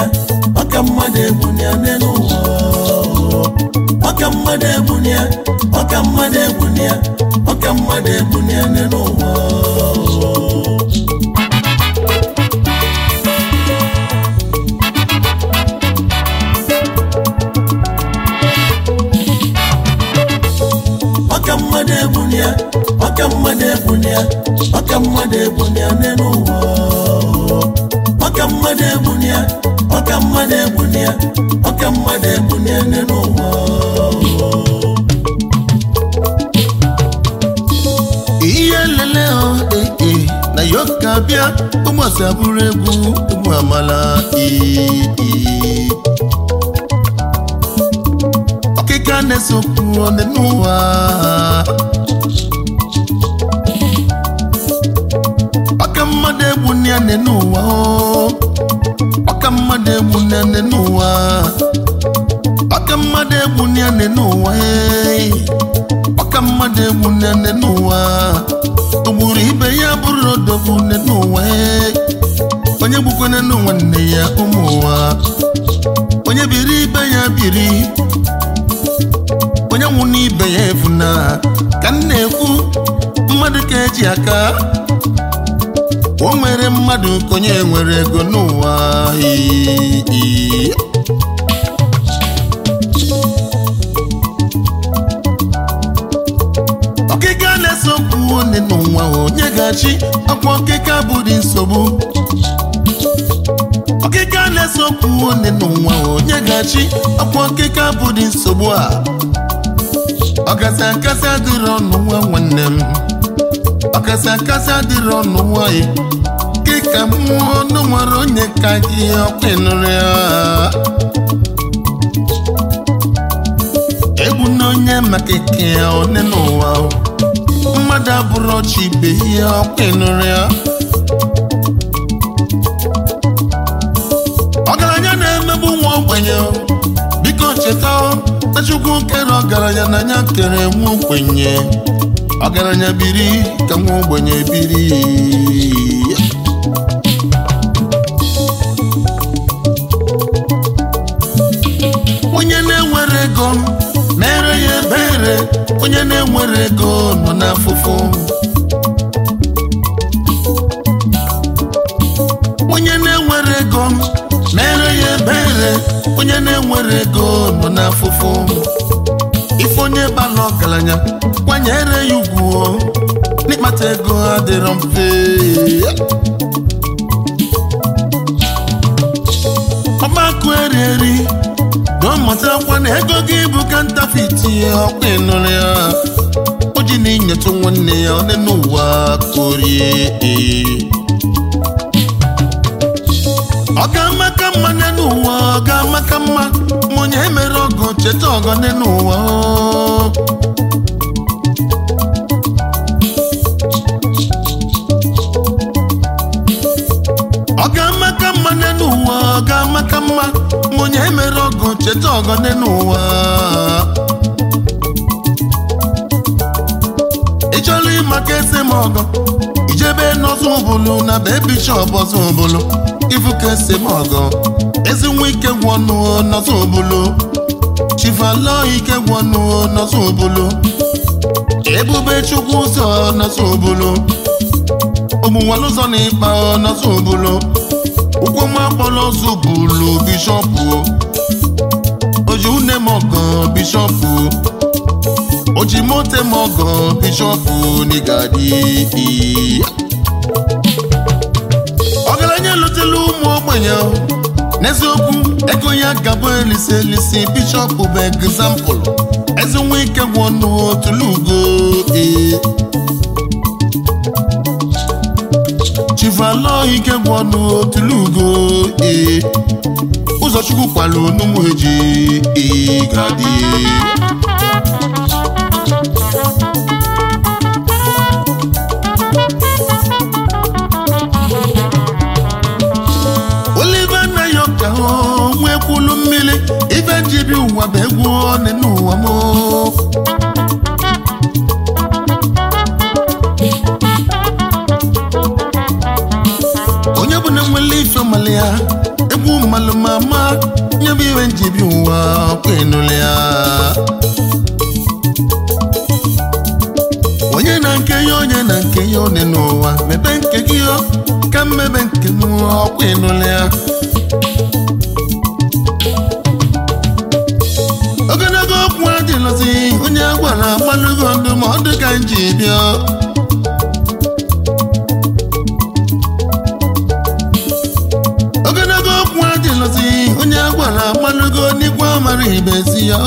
ọka mmadụ egbuni ya n'elu ụwa ọka mmadụ egbuni ya ọka mmadụ egbuni ya ọka mmadụ egbuni ya n'elu ụwa ọka mmadụ egbuni ya ọka mmadụ egbuni ya ọka mmadụ egbuni ya n'elu ụwa ọka mmadụ egbuni ya ọka mmadụ egbuni ya ọka mmadụ egbuni ya n'elu ụwa ihe lele ọ ee ee na yoka bịa ụmụasị abụrụ egwu ụmụ amala ee ee ọkịka na-esokwu ọnị n'ụwa ọka mmadụ egwu ya nị n'ụwa o. ọka mmadụ egwu ya nị n'ụwa ọka mmadụ egwu ya nị n'ụwa ee. ọka mmadụ egwu nene n'ụwa ogburu ibe ya bụrụ odogwu nne n'ụwa ee. onye gbukwana n'ụwa nne ya ụmụ ụwa onye biri ibe ya biri onye nwụ n'ibe ya efuna ka m na-ekwu mmadụ ka eji aka o nwere mmadụ ka onye nwere ego n'ụwa ee, ee. ọkịka na-esokwu onye n'ụwa onye ga-achị ọkwa ọkịka bụrụ nsogbu ọkịka na-esokwu onye n'ụwa onye ga-achị ọkwa ọkịka bụrụ nsogbu a ọkasị akasị adịrị ọnụ nwa nwanne m ọkasị akasị adịrị ọnụ nwanyị kịka mmụọ ọnụ nwere onye ka gị ọkwa ịnụrụ ya egwu na onye maka ike ya one n'ụwa o. mmadụ abụrụ ọchị ibe ihe ọkwa ịnụrụ ya ọgaranya na-emegbu nwa ogbenye o. biko cheta o, na chukwu kere ọgaranya na ya kere nwa ogbenye ọgaranya biri ka nwa ogbenye biri onye na-enwere ego mere ya ebere onye na-enwere ego nọ n'afụfụ onye na-enwere ego mere ya ebere onye na-enwere ego nọ n'afụfụ ife onye bala ọgaranya kwanyere ya ugwu o. n'ịkpata ego adịrọ mfe ọgbakụ eri eri dọmụtakwa na ego gị bụ ka ntafiti ọkwa ịnụrụ ya o ji na inyetụ nwanne ya onye n'ụwa korie ọ ga-amaka mma n'ụwa ọ ga-amaka mma ma onye mere ọgụ cheta ọgọ n'ụwa ọ ga-amaka mma n'ụwa ọ ga-amaka mma ma onye mere ọgụ cheta ọgọ n'ụwa ị chọrọ ịmaka ese m ọgọ ijebe n'ọzọ ụbụlụ na be bishọp ọzọ ụbụlụ ifu ka ese m ọgọ ezi nwa ike gwọnụ n'ọzọ ụbụlụ chifalọ ike gwọnụ n'ọzọ ụbụlụ ebube chukwu ụzọ n'ọzọ ụbụlụ ụmụnwale ụzọ na ịkpa n'ọzọ ụbụlụ ụkwụ nwa akpọrọ ọzọ ụbụlụ bishọpụ oji une m ọgọ bishọpụ oji mote m ọgọ bishọpụ n'igadi ọgaranya lụtela ụmụ ogbenye n'eziokwu ego ya gabụ elisi elisi bishọpụ bụ egzampụl ezi nwa ike gwọnụ otulugo ee chivalo ike gwọnụ otulugo ee ụzọchukwu kwalụ n'ụmụ eji ee gadi Oliver Nayoka nwe kwulu mmiri ife jibi ụwa bụ egwu ọnị n'ụwa m onye bụ na nwere ife mmalị ya egwu mmalụ ma ọkwa ịnụle ya onye na nke ya onye na nke ya one n'ụwa mebe nke gị o ka mmebe nke m ọkwa ịnụle ya ogologo okwu adịlọzi onye a gwara agbalụgo ndụmọdụ ka m ji bịa ogologo okwu adịlọzi onye a gwara agbalụgo n'ikwe mara ibezi ya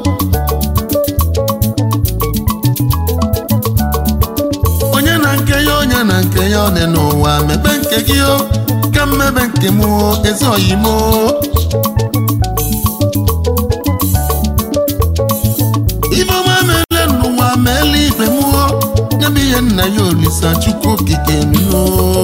onye na nke ya onye na nke ya ọ dị n'ụwa mebe nke gị o ka mmebe nke m ezi oyimo ife ọma meele n'ụwa meele ibe mụọ nyebe ihe nna ya olisa chukwu okike nno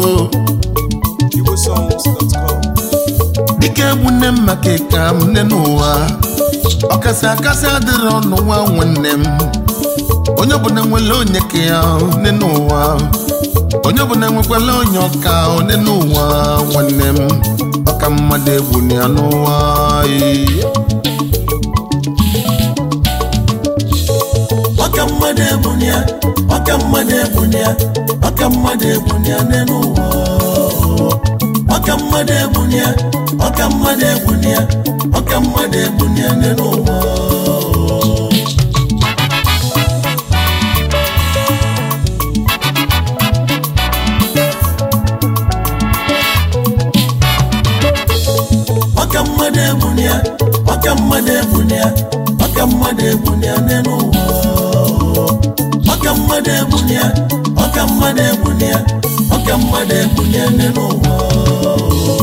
igbosongs.com dịka egwu nne m maka ịka m nne n'ụwa ọkasị akasị adịrị ọnụ nwa nwanne m onye ọbụla nwere onye ka ya nne n'ụwa onye ọbụla nwekwala onye ọka nne n'ụwa nwanne m ọka mmadụ egwu na ya n'ụwa ee. ọka mmadụ ebuni ya ọka mmadụ ebuni ya ọka mmadụ ebuni ya n'elu ụwa ọka mmadụ ebuni ya ọka mmadụ ebuni ya ọka mmadụ ebuni ya n'elu ụwa ọka mmadụ ebuni ya ọka mmadụ ebuni ya ọka mmadụ ebuni ya n'elu ụwa ọka mmadụ ebuni ya ọka mmadụ ebuni ya ọka mmadụ ebuni ya n'elu ụwa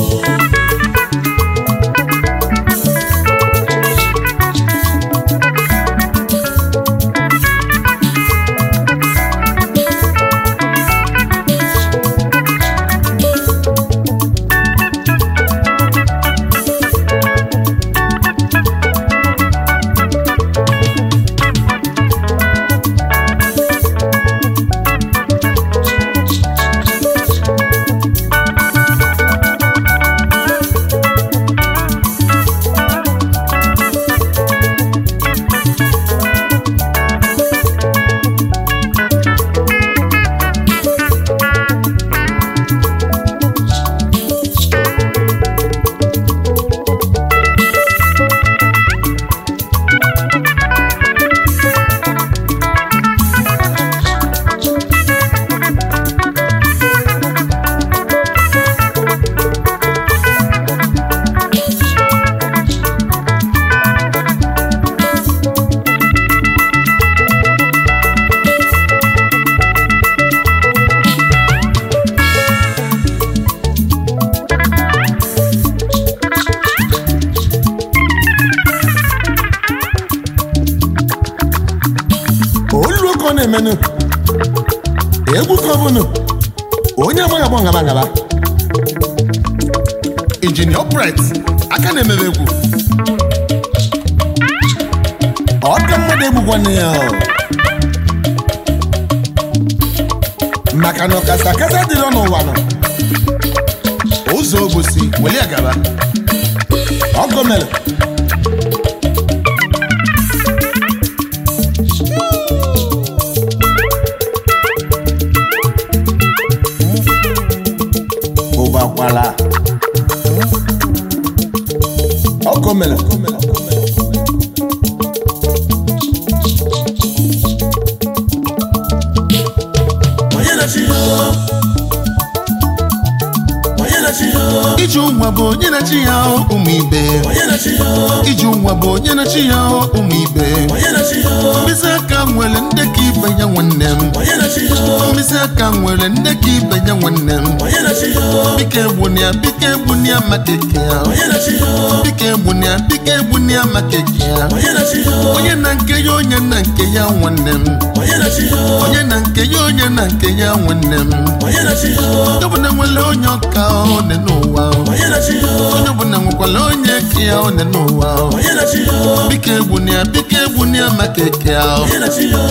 olu ka ọ na-emenụ egwu ka ọ bụnụ onye amaghị agba ngaba ngaba injinia ọpret aka na-emebe egwu ọka mmadụ egbukwa nne ya o. maka na ọkasa akasa dịrị n'ụwa nọ ụzọ obosi welie gaba ọgọ mere ụbakwala ọkọ mere onye na-achị ya onye na-achị ya iji ụnwa bụ onye na-achị ya ụmụ ibe onye na-achị ya iji ụnwa bụ onye na-achị ya ụmụ ibe onye na-achị ya mkpịsị aka nwere ndekọ ibe ya nwanne m onye na-achị ya mkpịsị aka nwere ndekọ ibe ya nwanne m onye na-achị ya biko egbunia biko egbunia maka eke ya onye na-achị ya biko egbunia biko egbunia maka eke ya onye na-achị ya onye na nke ya onye na nke ya nwanne m onye na-achị ya onye na nke ya onye na nke ya nwanne m onye na-achị ya onye ọbụla nwere onye ọka one n'ụwa onye na-achị ya onye ọbụla nwekwara onye eke ya one n'ụwa onye na-achị ya biko egbunia biko egbunia maka eke ya onye na-achị ya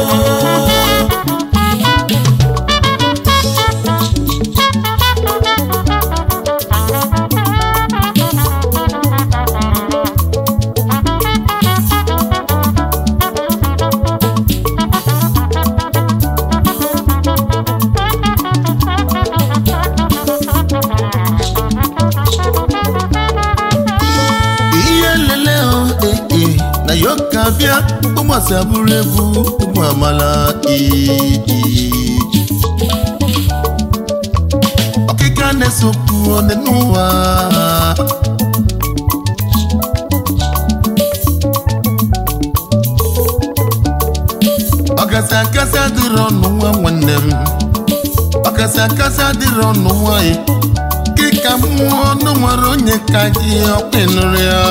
na yoka bịa ụmụasị abụrụ egwu ụmụ amala ii ọkịka na-esokwu one n'ụwa ọkasị akasị adịrị ọnụ nwa nwanne m ọkasị akasị adịrị ọnụ nwanyị kịka mmụọ ọnụ nwere onye ka gị ọkpịnụrụ ya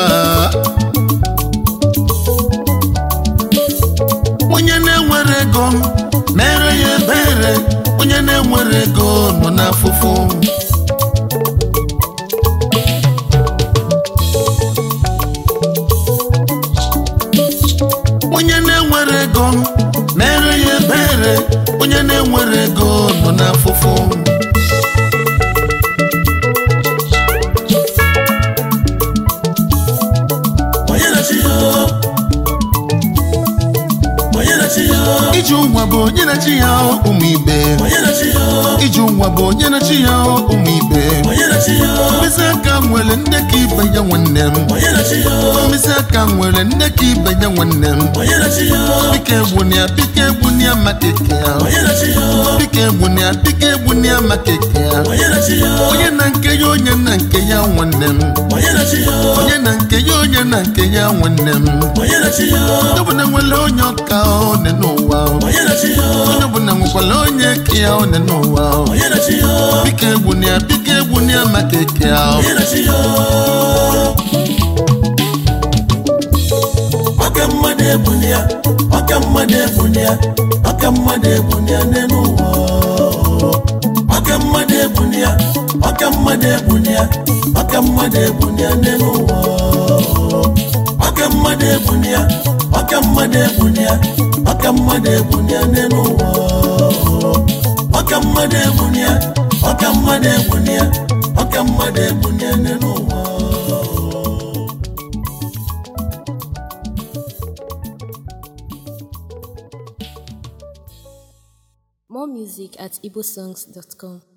onye na-enwere ego mere ya ebere onye na-enwere ego nọ n'afụfụ onye na-enwere ego mere ya ebere onye na-enwere ego nọ n'afụfụ onye na-achị ya onye na-achị ya iji ụwa bụ onye na-achị ya ụmụ ibe onye na-achị ya iji ụwa bụ onye na-achị ya ụmụ ibe onye na-achị ya mkpịsị aka nwere nne ka ibe ya nwanne m onye na-achị ya mkpịsị aka nwere nne ka ibe ya nwanne m onye na-achị ya bika egbunia bika egbunia maka eke ya onye na-achị ya bika egbunia bika egbunia maka eke ya onye na-achị ya onye na nke ya onye na nke ya nwanne m onye na-achị ya onye na nke ya onye na nke ya nwanne m onye na-achị ya onye ọbụla nwere onye ọka one n'ụwa onye na-achị ya onye ọbụla nwekwara onye ke ya one n'ụwa onye na-achị ya bika egbunia bika egbunia maka eke ya onye na-achị ya ọka mmadụ ebuni ya ọka mmadụ ebuni ya ọka mmadụ ebuni ya n'elu ụwa ọka mmadụ ebuni ya ọka mmadụ ebuni ya ọka mmadụ ebuni ya n'elu ụwa ọka mmadụ ebuni ya ọka mmadụ ebuni ya ọka mmadụ ebuni ya n'elu ụwa ọka mmadụ ebuni ya ọka mmadụ ebuni ya ọka mmadụ ebuni ya n'elu ụwa More music at igbosongs.com.